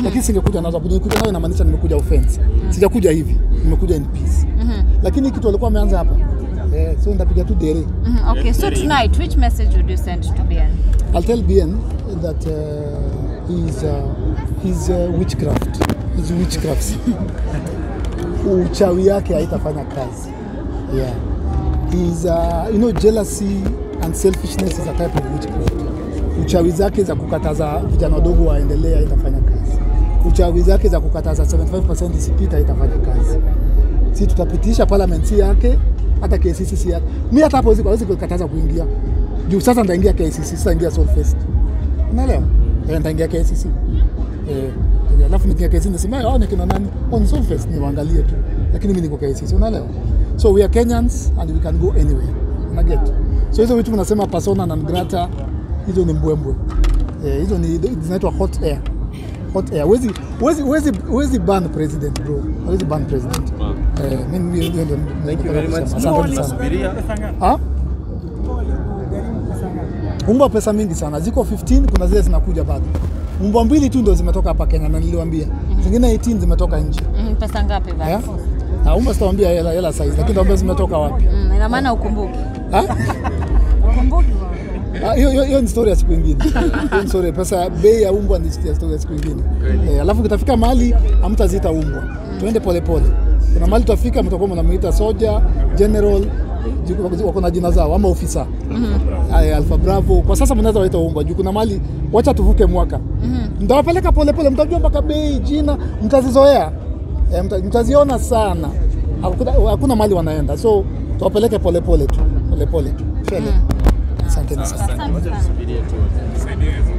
lakini singekuja nazo. Nikuja nayo inamaanisha nimekuja offense, sijakuja hivi, nimekuja in peace. Lakini kitu walikuwa wameanza hapa eh, so ndapiga tu dere. Mhm, Okay, so tonight, which message would you send to BN? I'll tell BN that uh, he's uh, he's uh, witchcraft. He's witchcraft. Uchawi yake haitafanya kazi. Yeah. He's uh, you know jealousy and selfishness is a type of witchcraft. Uchawi zake za kukataza vijana wadogo waendelee haitafanya kazi. Uchawi zake za kukataza 75% isipita haitafanya kazi. Si tutapitisha parliament si yake hata KCC si yake. Mimi hata hapo hawezi hawezi kukataza kuingia. Juu sasa nitaingia KCC, sitaingia Solfest. Unaelewa? Eh, nitaingia KCC. Eh, alafu nikiingia KCC nasema hao ni kina nani? On Solfest ni waangalie tu. Lakini mimi niko KCC, unaelewa? So we are Kenyans and we can go anywhere. Una get? So hizo vitu mnasema persona non grata hizo ni mbwembwe. Eh, hizo ni zinaitwa hot air. Hot air. Wezi wezi wezi wezi ban president bro. Wezi ban president. Eh, mimi hiyo ndio Thank you very much. Asante sana. Tunasubiria. Ah? Umbwa pesa mingi sana, ziko 15, kuna zile zinakuja bado. Umbwa mbili tu ndio zimetoka hapa Kenya na niliwaambia, zingine 18 zimetoka nje. Mhm, Pesa ngapi Yeah? basi? Na umbwa sitawaambia hela hela size, lakini nitawaambia zimetoka wapi. Mm, ina maana ukumbuki. Ah? Ukumbuki. Ah, Hiyo hiyo- hiyo ni story ya siku nyingine. Hiyo ni story pesa, bei ya umbwa ni story ya siku nyingine. Eh, alafu kitafika mahali hamtaziita umbwa, tuende polepole. Kuna mahali tutafika, mtakuwa mnamuita soja, general, jiku- wako na jina zao ama ofisa Aya, Alpha Bravo. Kwa sasa mnaweza waita umbwa juu kuna mali, wacha tuvuke mwaka mtawapeleka polepole, mtajua mpaka bei, jina, mtazizoea e, mta, mtaziona sana. Hakuna, hakuna mali wanaenda, so tuwapeleke polepole tu, polepole tu. Shele. Asanteni sana. Asante sana. Tusubirie tu.